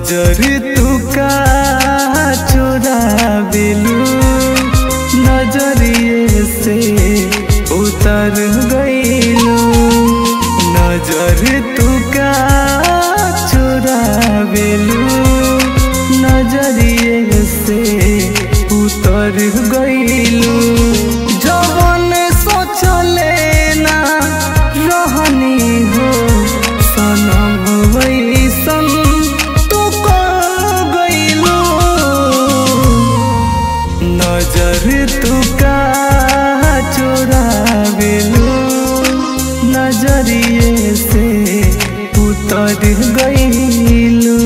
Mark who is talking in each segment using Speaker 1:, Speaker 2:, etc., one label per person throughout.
Speaker 1: नजर तू का चुरावेलू नजरिए से उतर गईलू नजर तू का चुरावेलू नजरिए से उतर गईलू जवन सोचले ना रहनी हो सनम वैसन तू कर गईलू नजर तू का चुरावेलू नजरिए से उतर गईलू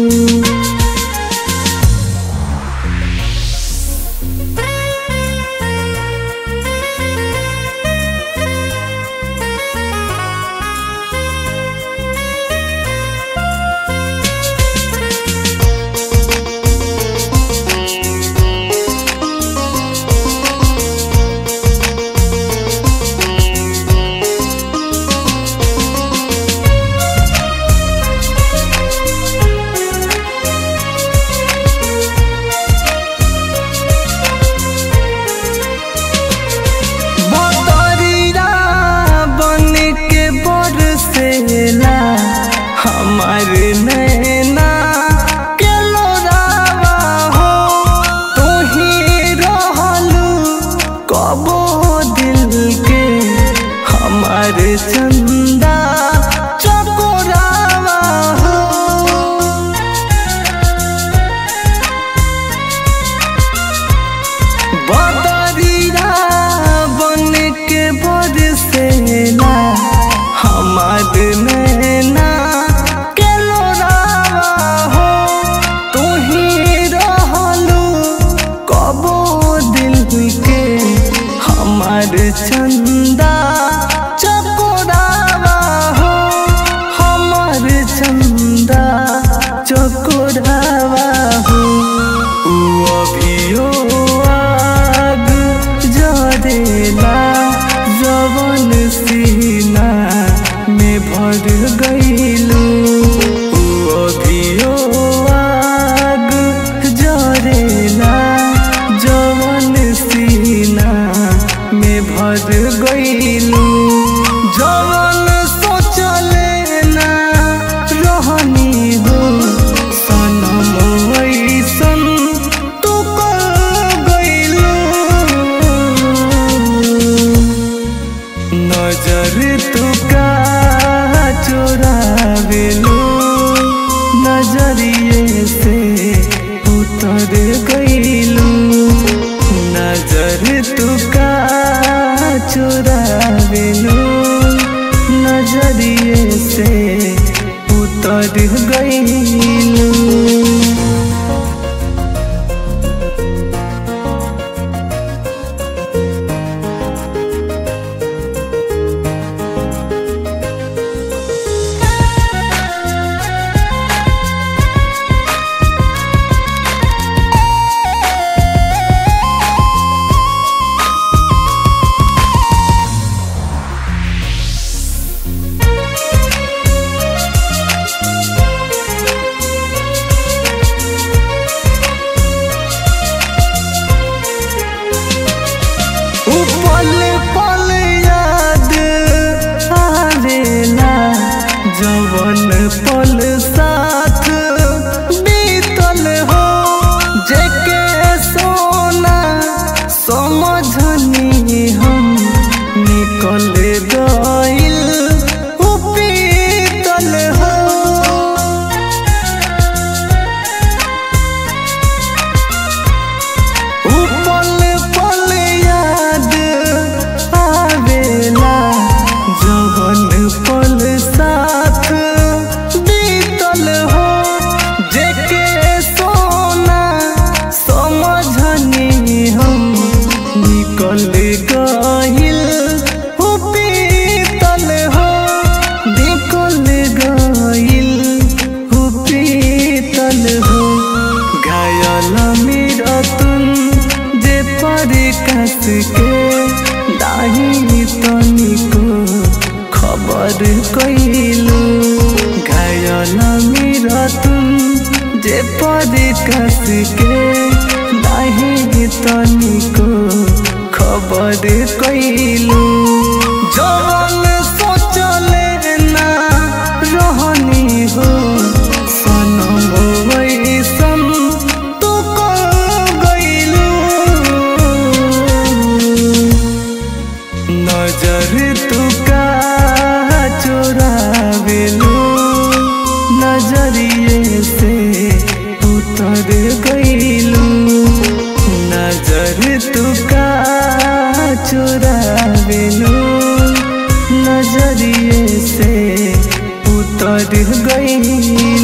Speaker 1: बतरिया बन के बरसेला हमार नैना के लोरावा हो तू ही रहलू कबो दिल के हमार चंदा चकोरावा हो बदरिया बन के बरसेला हमार नैना के लोरावा हो तू ही रहलू कबो दिल के हमार चंदा चकोरावा हो हमार चंदा चकोरावा हो उ अभियो आग जरेला जवन सीना में भर गईलू उ अभियो आग जरेला जवन सीना में भर गईलू जवन सोचले ना रहनी हो सनम ऐसन तू कर गईलू नजर तू का चुरावेलू नजरिए से उतर गईलू नजर तू का चुरावेलू नजरिए से उतर गईलू उ पल पल याद आवेला जवन पल साथ बीतल हो जेके सोना समझनी हम निकल गइल उ पीतल हो उ पल पल याद आवेला जवन पल साथ बीतल हो जेके सोना समझनी हम निकल गइल हो पीतल हो निकल गइल हो पीतल हो घायल मेरा तुम जे पर कस के दाही तनिको खबर कैलू घायल मेरा तुम से पर कस के नहीं तनिको खबर कैलू जवन सोचले ना रहनी हो सनम वैसन तू कर गइलू नजर तू का चोरावेलू नजरिए से उतर गइलू नजर तू का चोरावेलू नजरिए से उतर गइलू